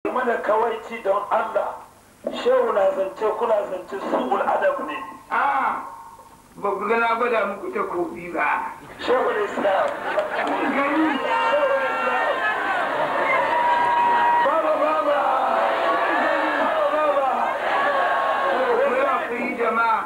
mana kawaici don Allah shehu na zance kuna zance su'ul adab ne a ba ku gana gwada muku ta kofi ba shehu islam gani shehu islam baba baba baba baba ku yi hakuri jama'a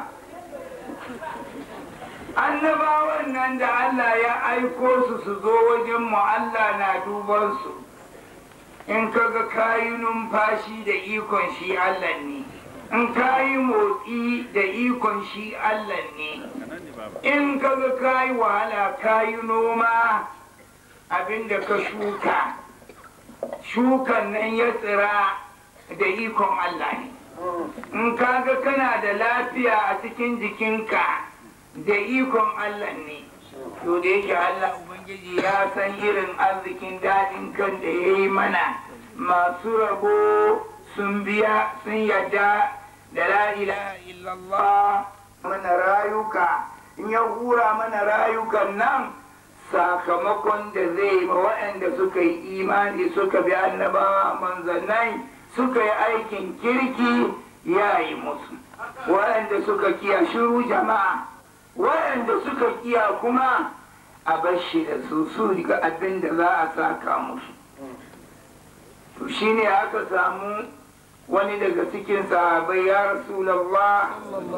annabawan nan da Allah ya aiko su su zo wajen mu Allah na duban su in kaga kayi numfashi da ikon shi Allah ne in kayi motsi da ikon shi Allah ne in kaga kayi wahala kayi noma abinda ka shuka shukan nan ya tsira da ikon Allah ne in kaga kana da lafiya a cikin jikinka da ikon Allah ne to da yake Allah Ubangiji ya san irin arzikin daɗin kan da ya yi mana masu rabo sun biya sun yadda da la ilaha illallah mana rayuka in ya hura mana rayukan nan sakamakon da zai ma waɗanda suka yi imani suka bi annabawa manzannai suka yi aikin kirki ya yi musu waɗanda suka kiya shiru jama'a waɗanda suka kiya kuma a bashi da su su riga abin da za a saka musu to shine aka samu wani daga cikin sahabai ya rasulallah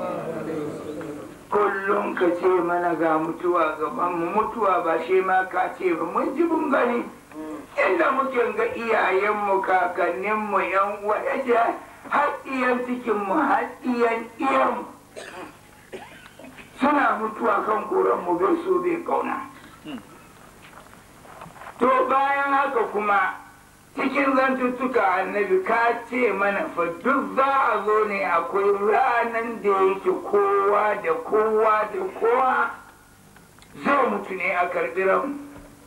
kullum ka ce mana ga mutuwa gaban mu mutuwa ba shi ma ka ce ba mun ji mun gani inda muke ga iyayenmu kakanninmu yan uwa yace har iyan cikinmu har iyan iyanmu suna mutuwa kan koran mu bai so bai kauna to bayan haka kuma cikin zantuttuka annabi ka ce mana fa duk za a zo ne akwai ranan da yake kowa da kowa da kowa zai mutu ne a karɓi ran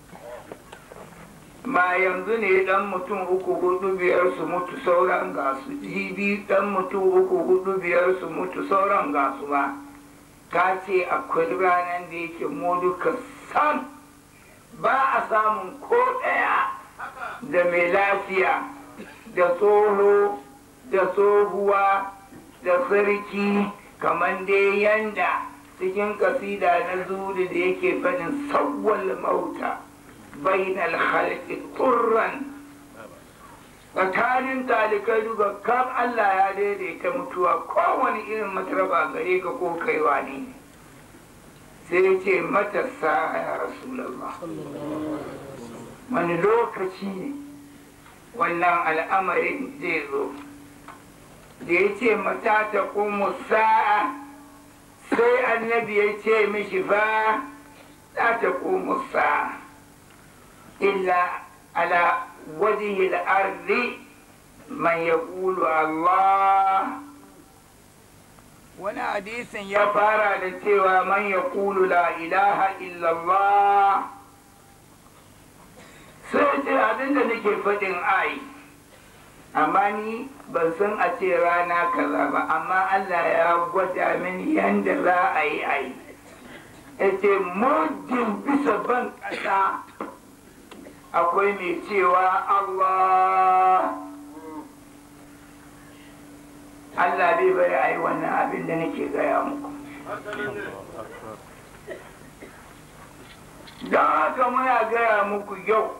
ma yanzu ne dan mutum uku hudu biyar su mutu sauran gasu jibi dan mutum uku hudu biyar su mutu sauran gasu ba ka ce akwai ranar da yake mu duka sam ba a samun ko ɗaya da mai lafiya da tsoho da tsohuwa da sarki kamar dai yanda cikin kasida na zuri da yake faɗin sawwal mauta bainal khalqi turran tsakanin talikai duka kan Allah ya daidaita mutuwa kowane irin mataraba gare ka ko kaiwa ne sai ya ce matasa ya rasulallah wani lokaci ne wannan al'amarin zai zo da ya ce mata ta kuma sa'a sai annabi ya ce mishi fa za ta kuma sa'a illa ala وجه الأرض من يقول الله wani hadisin ya fara da cewa man ya kulu la ilaha illallah sai ce abinda nake faɗin ai amma ni ban san a ce rana kaza ba amma Allah ya gwada mini yadda za a yi ai ya ce muddin bisa ban ƙasa akwai mai cewa Allah Allah bai bari a yi wannan abin da nake gaya muku don haka muna gaya muku yau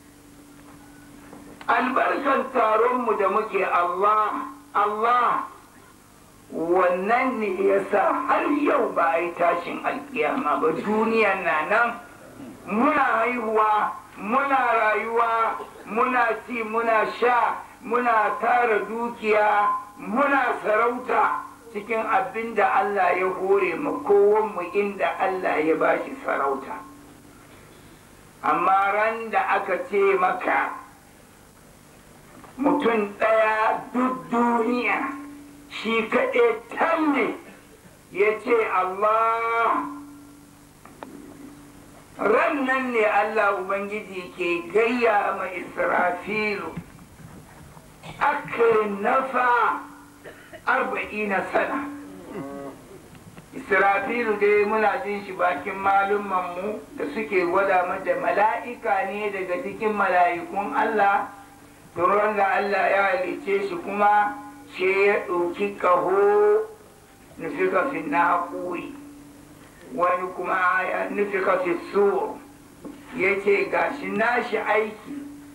albarkan taronmu da muke Allah Allah wannan ne ya sa har yau ba a yi tashin alkiyama ba duniyan na nan muna haihuwa muna rayuwa muna ci muna sha muna tara dukiya muna sarauta cikin abin da Allah ya hore mu kowanmu inda Allah ya bashi sarauta amma ran da aka ce maka mutum ɗaya duk duniya shi kaɗai tan ne ya ce Allah ran nan ne Allah Ubangiji ke gayya ma Israfilu aka nafa arba'ina sana Israfilu dai muna jin shi bakin malummanmu da suke gwada mata mala'ika ne daga cikin mala'ikun Allah tun da Allah ya halice shi kuma sai ya ɗauki ƙaho nufi kafin na haƙuri wani kuma ya nufi kafin so ya ce gashi nashi aiki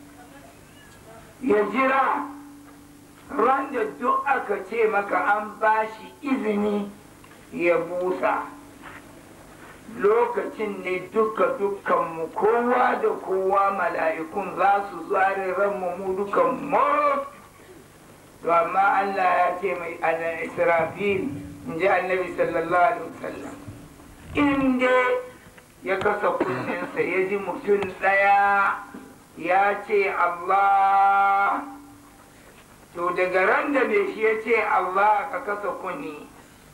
ya jira ran da duk aka ce maka an ba shi izini ya busa lokacin ne duka dukkanmu kowa da kowa mala'ikun za su zare ranmu mu dukan moro to amma Allah ya ce mai ana israfil in ji annabi sallallahu alaihi wasallam in dai ya kasa kunninsa ya ji mutum ɗaya ya ce Allah to daga ran da mai shi ya ce Allah ka kasa kunni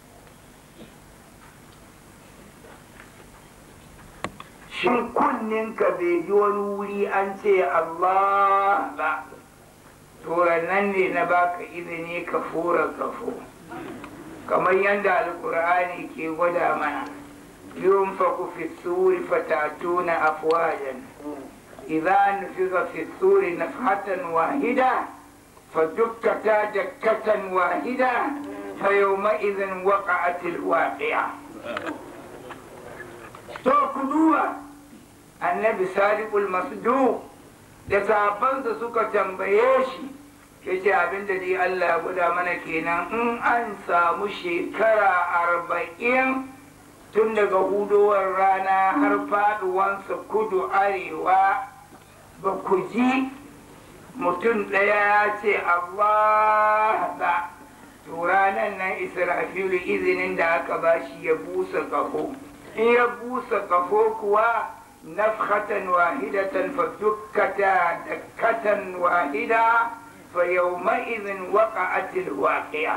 shin kunninka bai ji wani wuri an ce Allah ba to nan ne na baka izini ka fura kafo kamar yadda alkur'ani ke gwada mana yunfaku fi suri fatatuna afwajan idza nufiza fi suri nafhatan wahida فدكتا دكة واحدة فيومئذ وقعت الواقعة to ku duba annabi sadiqul masduq da sahabbansa suka tambaye shi ya ce abinda dai Allah ya guda mana kenan in an samu shekara arba'in tun daga hudowar rana har faduwansa kudu arewa ba ku ji mutum ɗaya ya ce Allah da to ranar nan israfilu izinin da aka ba shi ya busa ƙafo in ya busa ƙafo kuwa nafhatan wahidatan fa dukkata dakkatan wahida fa yawma idhin waqa'atil waqi'a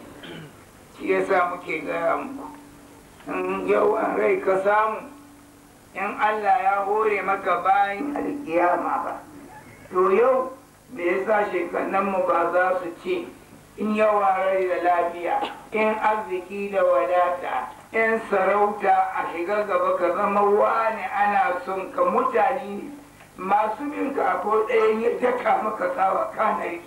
shi yasa muke gaya muku in yawan rai ka samu in Allah ya hore maka bayan alkiyama ba to yau me yasa shekannanmu ba za su ce in yawa rai da lafiya in arziki da wadata in sarauta a shiga gaba ka zama wani ana son ka mutane masu bin ka ko ɗaya ya daka maka tsawa kanari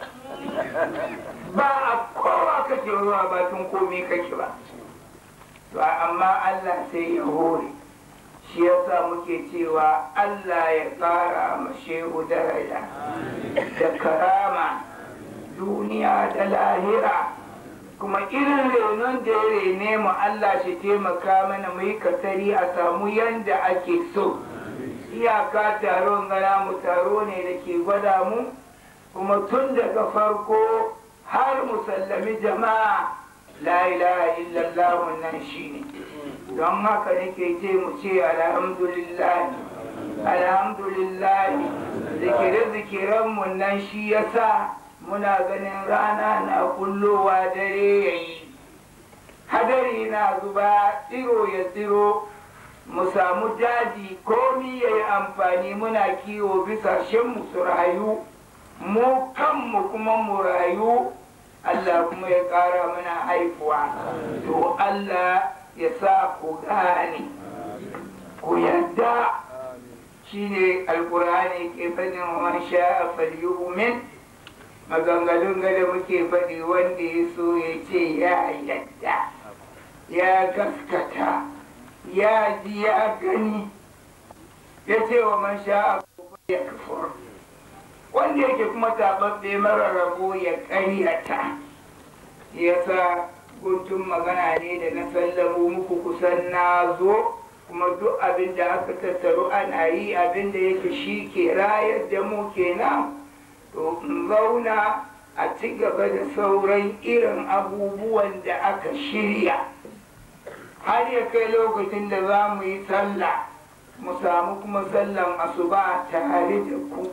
ba a kowa kake zuwa bakin komai kake ba to amma Allah sai ya hore shi yasa muke cewa Allah ya ƙara ma shehu daraja da karama duniya da lahira kuma irin renon da ya rene mu Allah shi taimaka mana mu yi katari a samu yanda ake so iyaka taron gana mu taro ne da ke gwada mu kuma tun daga farko har mu sallami jama'a la ilaha illallah nan shine don haka nake ce mu ce alhamdulillah alhamdulillah zikire-zikiren mu nan shi yasa muna ganin rana na kullowa dare yayi hadari na zuba tsiro ya tsiro mu samu daji komi ya yi amfani muna kiwo bisa mu su rayu mu kanmu kuma mu rayu Allah kuma ya ƙara mana haifuwa to Allah ya sa ku gane ku yadda shine alkur'ani ke fadin man sha'a falyu'min maganganun gada muke faɗi wanda ya so ya ce ya yadda ya gaskata ya ji ya gani ya ce wa man sha'a ya kafur wanda yake kuma taɓaɓɓe mara rabo ya ƙaryata ya sa guntun magana ne da na sallamo muku kusan na zo kuma duk abin da aka tattaru ana yi abin da yake shi ke rayar da mu kenan to in zauna a ci gaba da sauran irin abubuwan da aka shirya har ya kai lokacin da za mu yi sallah mu samu kuma sallan asuba tare da ku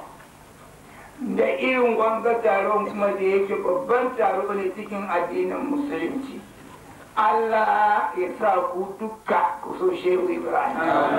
da irin wanga taron kuma da yake babban taro ne cikin addinin musulunci Allah ya sa ku duka ku so shehu Ibrahim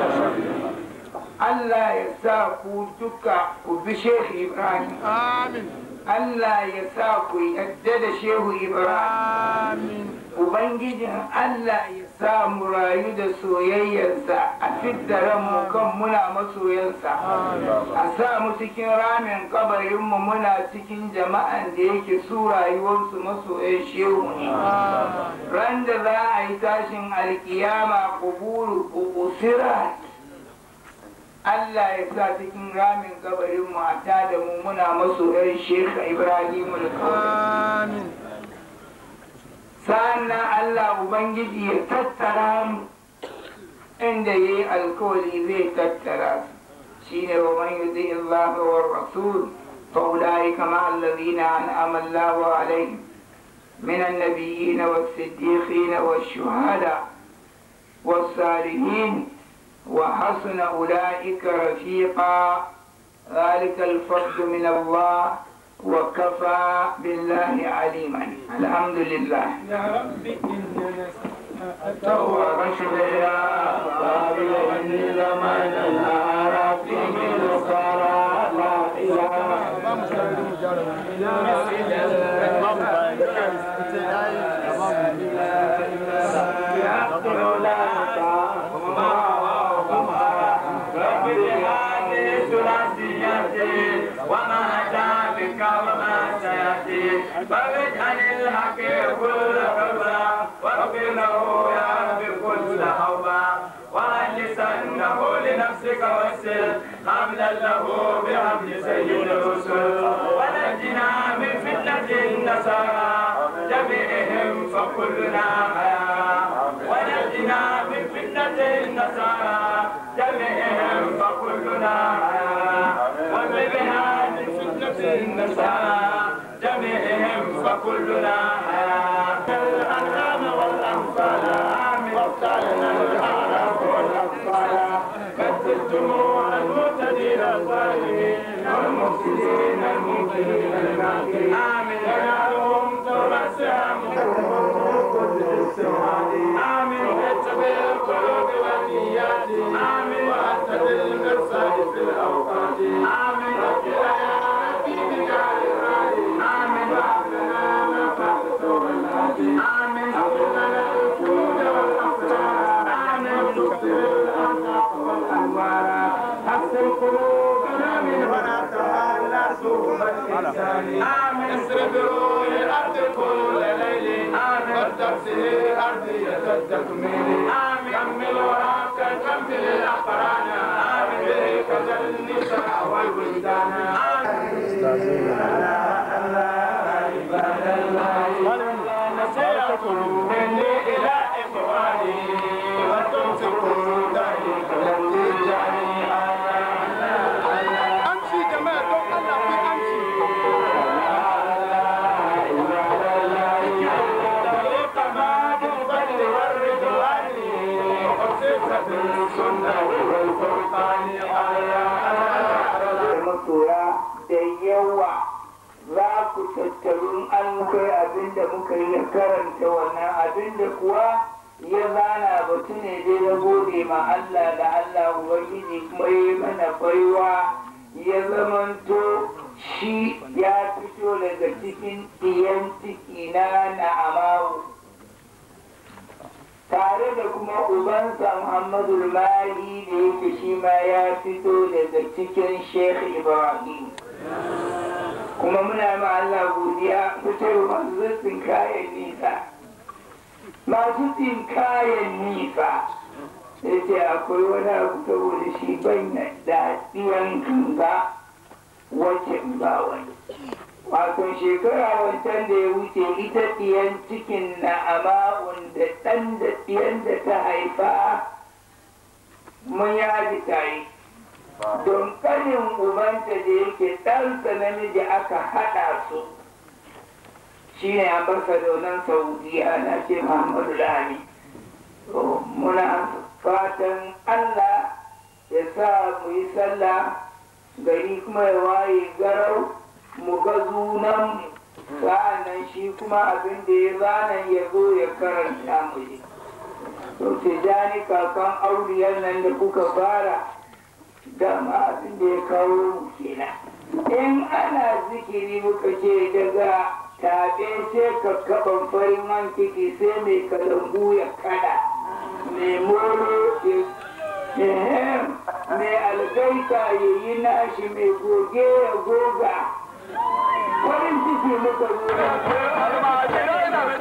Allah ya sa ku duka ku bi shehu Ibrahim Allah ya sa ku yadda da shehu Ibrahim Ubangijin Allah ya sa mu rayu da soyayyarsa a fidda ranmu kan muna masoyansa a sa mu cikin ramin kabarinmu muna cikin jama'an da yake su rayuwarsu masoyan shehu ne ran da za a yi tashin alkiyama kuburu usirat Allah ya sa cikin ramin kabarinmu a tada mu muna masoyan shehu Ibrahim al sa'annan Allah Ubangiji ya tattara mu inda ya yi alkawari zai tattara su shi ne wa man yuzi Allah wa rasul fa ulai kama allazina an'ama Allah alaihim من النبيين والصديقين والشهداء والصالحين وحسن أولئك رفيقا ذلك الفضل من الله وكفى بالله عليما الحمد لله يا رب إننا تو رشد يا قابل إني زمان الأعراف من الصلاة لا إله وما أتى بك وما سيأتي فاجعل الحق كل حبا واغفر له يا رب كل حوبا وأجلسنه لنفسك والسر حملا له بحمد سيد الرسل ونجنا من فتنة النصارى جميعهم فكلنا حيا ونجنا من فتنة النصارى جميعهم فكلنا حيا وبها من فتنة النصارى جميعهم فكلنا حيا الأنعام والأنفال آمين وافتعلنا الأعراف والأطفال كتلتم المعتدين الظالمين والمفسدين المنكرين الماكرين آمين ينالهم تمسهم آمين اتبع القلوب والنيات آمين وأتبع المرصاد في الأوقات آمين وكلا يا ربي بجعل الرادي آمين وهب لنا ما فعلت والهادي آمين هب لنا الجود والأفراد آمين تكثر الأرزاق والأنوار حسن قلوبنا من هنا تعالى سوء الإنسان آمين اصرف روح الأرض كل ليل آمين والتفسير أرضية التكميل آمين كمل وراك كمل الأقران آمين به كذا النساء والولدان آمين مني إلى إخواني وتمسكوا ذلك الذي جعلني أمشي جماعة دون الله في أمشي طريق ما بالفضل والرضوان وخصيصة السنة والفرقان masoya da yawa za ku tattarun an kai abinda muka yi karanta wannan abinda kuwa ya zana batu ne dai na gode ma Allah da Allah Ubangiji kuma yi mana baiwa ya zamanto shi ya fito daga cikin ɗiyan ciki na na'amawu tare da kuma ubansa Muhammadu Mahi da yake shi ma ya fito daga cikin Sheikh Ibrahim. Kuma muna ma Allah godiya fitar masu tsin kayan nisa. Masu tsin kayan nisa. Sai ce akwai wani abu saboda shi ban da ɗiyan kanga wacce ba wani. wato shekara wancan da ya wuce ita ɗiyan cikin na ama'un da ɗan da ɗiyan da ta haifa mun yaji tare don ƙanin ubanta da yake ɗansa namiji aka haɗa su shi ne ambasadonan saudiya na ce muhammadu lami muna fatan allah ya sa mu yi sallah gari kuma ya waye garau mu ga zunan sa'annan shi kuma abin da ya zana ya zo ya karanta mu ji to tijani kakan auriyar nan da kuka fara dama abin da ya kawo mu kenan in ana zikiri muka ce daga taɓe sai kakkaɓan farin man kiki sai mai kalambu ya kada mai moro ehem mai algaita ya yi nashi mai goge ya goga farin ciki muka zo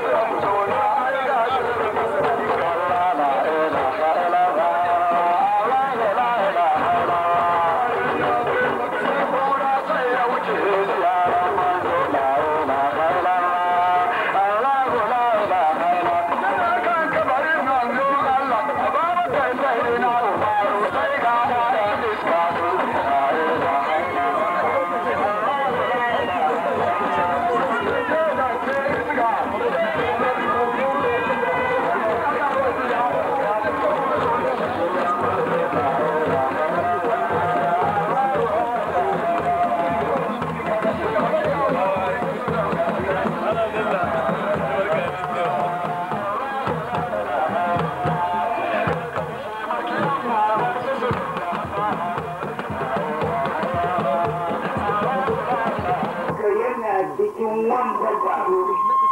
ka yana cikin wanda taro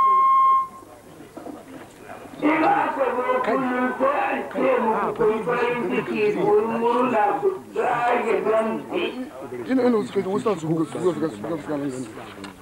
in aka zo kullum sai a ce muku kun farin ciki kun murna ku zage dantse ina ina suka wasu su suka suka suka suka nan gani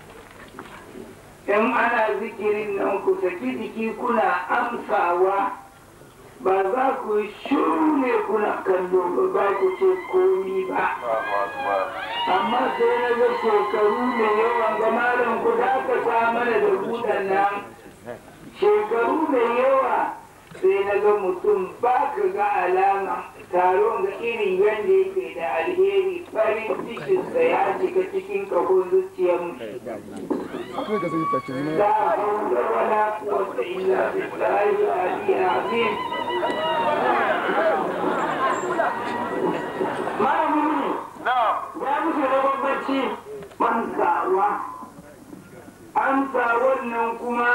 in ana zikirin nan ku saki jiki kuna amsawa ba za ku shiru ne kuna kallo ba za ku ce komi ba amma sai na ga shekaru da yawan ga malam ku da aka sa mana da buɗan nan shekaru da yawa sai na ga mutum ba ka ga alama taron ga irin yadda yake da alheri farin cikinsa ya shiga cikin kahon zuciyar mu kai ka sai ta ce ne لا حول ولا قوة إلا بالله العلي العظيم ما يقولون ya musu da bambanci mantawa amsa wannan kuma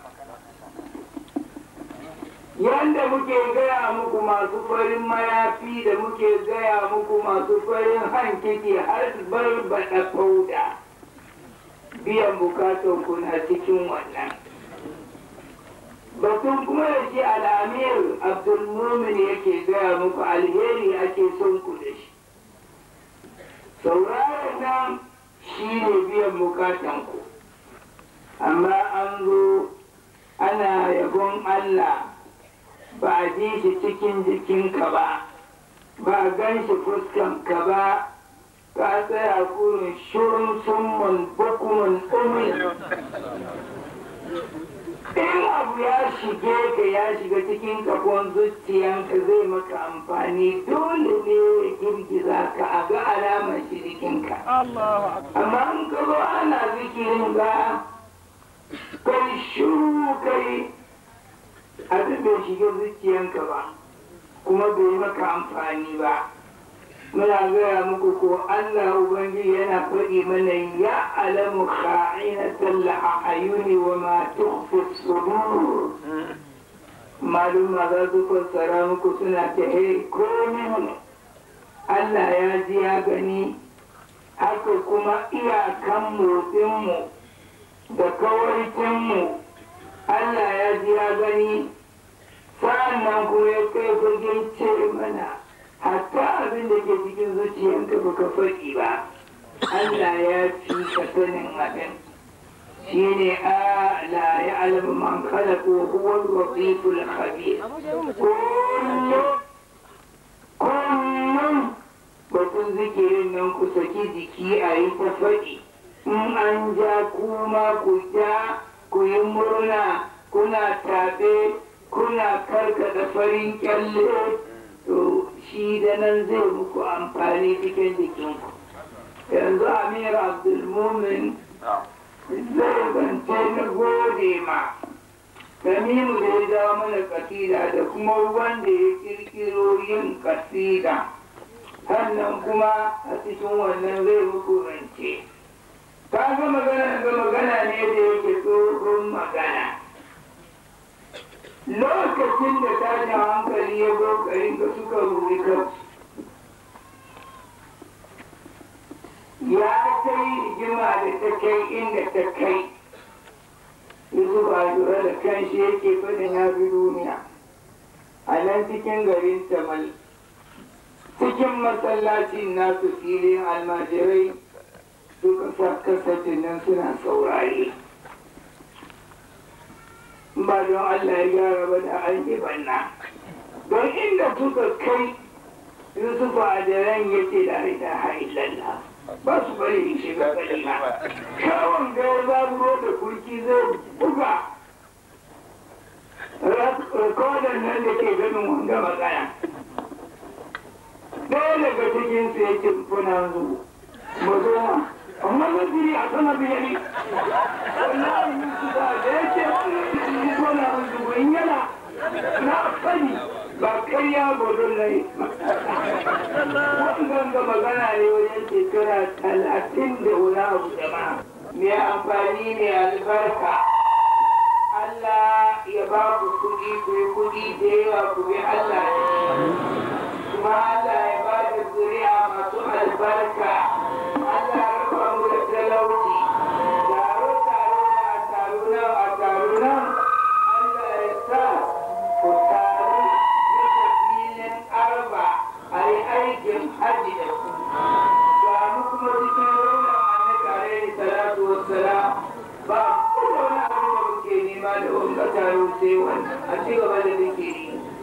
yanda muke gaya muku masu farin mayafi da muke gaya muku masu farin hankiki har barbaɗa fauda biyan bukatun ku na cikin wannan batun kuma da shi al'amir abdulmumin yake gaya muku alheri ake son ku da shi sauraron nan shi ne biyan bukatan ku amma an zo ana yabon allah ba a ji shi cikin jikinka ba ba a gan shi fuskanka ba ka tsaya kurin shirin summun bukumin umin in abu ya shige ka ya shiga cikin kafon zuciyanka zai maka amfani dole ne ya girgiza ka a ga alamar shi jikinka amma in ka zo ana zikirin ga kai shiru kai abin bai shiga zuciyanka ba kuma bai maka amfani ba muna gaya muku ko Allah Ubangiji yana faɗi mana ya alamu kha'inatal a'yuni wa ma tukhfi sudur maluma za su fassara muku suna ta hey komin Allah ya ji ya gani haka kuma iyakan motsinmu da kawaicinmu Allah ya ji ya gani sa'an nan kuma ya kai fagen ce mana hatta abin da ke cikin zuciyanka baka faɗi ba Allah ya fi ka sanin abin shi ne a la ya alamu man khalaqa huwa al-latiful khabir kullum kullum batun zikirin nan ku saki jiki a yi ta faɗi in an ja kuma ku ja ku yi murna kuna tabe kuna karkada farin kyalle to shi da nan zai muku amfani cikin jikinku yanzu amir abdulmumin zai zance na gode ma tamimu da ya dawo mana kasida da kuma wanda ya kirkiro yin kasida sannan kuma a cikin wannan zai muku rance ka ga magana ga magana ne da yake tsohon magana lokacin da tashin hankali ya zo garin da suka ruri kansu ya kai rigima da ta kai inda ta kai yusuf a lura da kan shi yake fadin ya fi duniya a nan cikin garin tamal cikin masallacin nasu filin almajirai suka sa kasafin nan suna saurare ba don Allah ya gyara ba da an yi banna don inda suka kai Yusufu a daren ya ce da ilaha illallah ba su bari in shiga kalima kawon gaya zaburo da kurki zai buga rikodin nan da ke ganin wanga magana ɗaya daga cikin su ya ce kuna zu mu zo ma amma zai a sana biyari wallahi Yusufu da ya ce kuna zu in yana na sani ba karya godon na yi wannan ga magana ne wajen shekara talatin da wani abu jama'a mai amfani mai albarka Allah ya ba ku kuɗi ku yi kuɗi da yawa ku bi Allah ne kuma Allah ya ba da zuri'a masu albarka Allah ya raba mu da talauci taro taro na taro nan a taro nan Allah ya sa ku taru bisa filin arba a yi aikin hajji da ku ga mu kuma cikin raunar annabi alaihi salatu wassalam ba ku da wani abin da muke nema da wanga taro sai wani a ci gaba da zikiri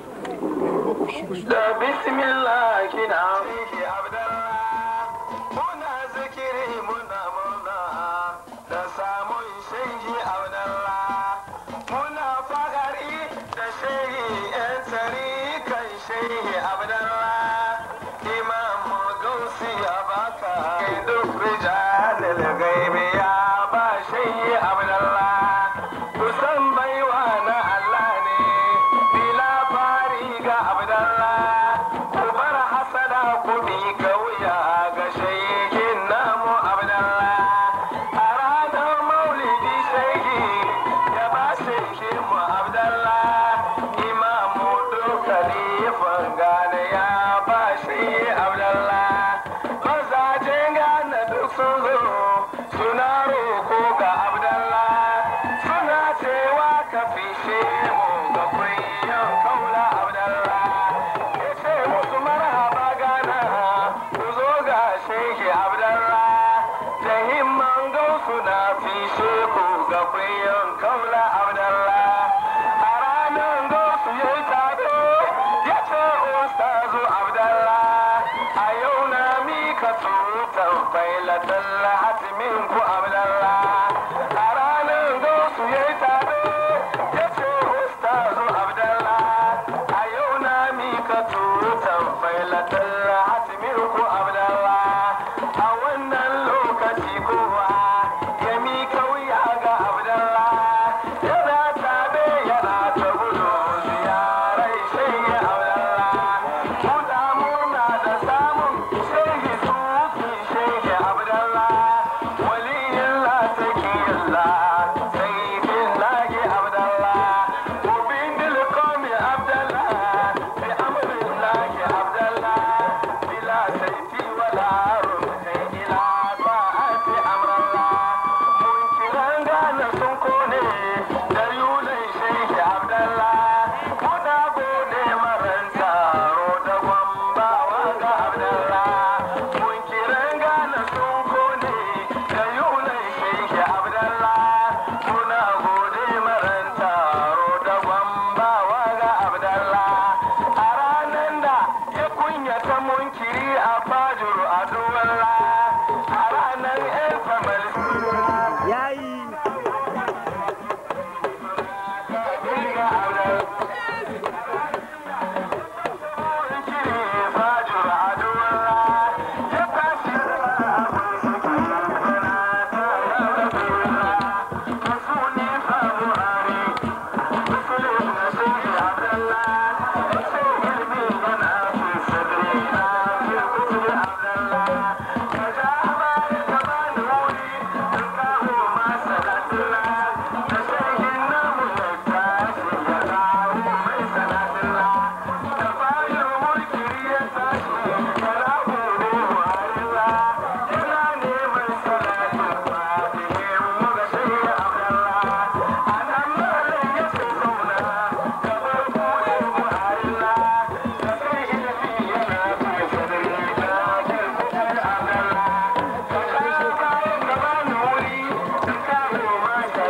da bismillah kina fihi abdallah muna zikiri muna murna da samun shehi abdallah muna fagari da shehi yan tsari kan shehi abdallah imam gausi ya baka duk rijalil gaibi ya ba shehi abdallah kusan baiwa na Allah ne bila fari ga abdallah ku bar hasada ku bi kauya ga shehin namu abdallah a ranar maulidi shehi ya ba shehin mu abdallah imamu dukkanifan gane ya ba shehi abdallah mazajen gane duk sun zo suna roko ga abdallah suna cewa ka fishe mu ga kunyan kaula abdallah ya ce musu marhaba gana ku zo ga shehi abdallah da himman gausu na fishe ku ga kunyan kaula abdallah a ranar gausu ya yi tado ya ce ustazu abdallah a yau na mika tutan failatan hatimin ku abdallah a ranar gausu ya yi tado ya ce ustazu abdallah a yau na mika tutan failatan hatimin ku abdallah a wannan lokaci kowa ya mika wuya ga abdallah yana tabe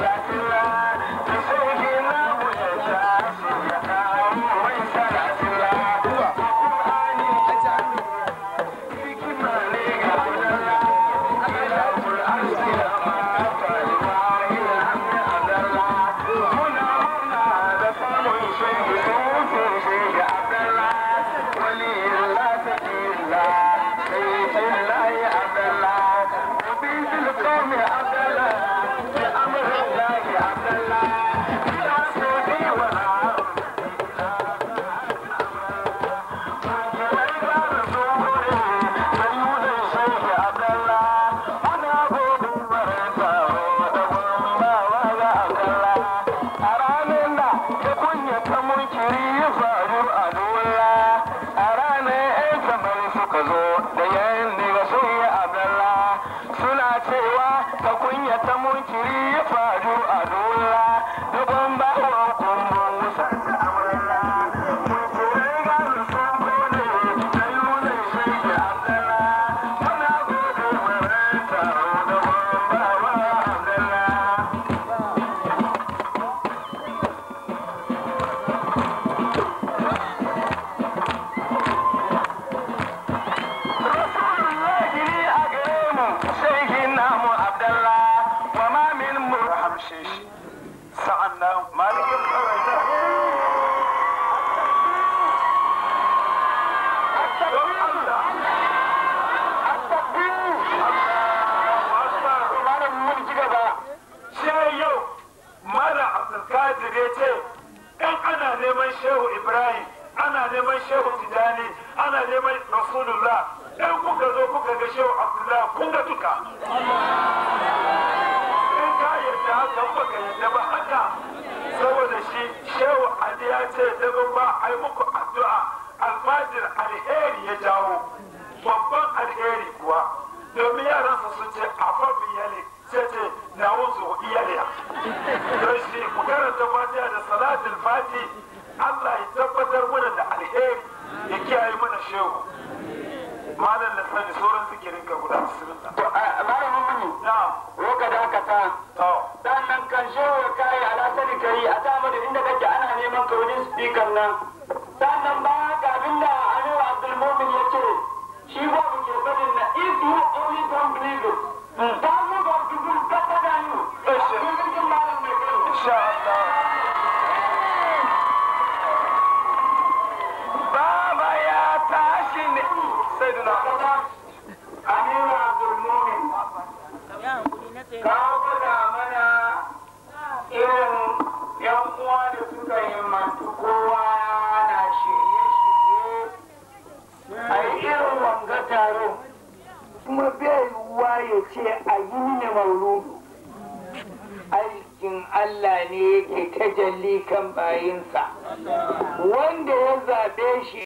Allah ne yake tajalli kan bayinsa wanda ya zaɓe shi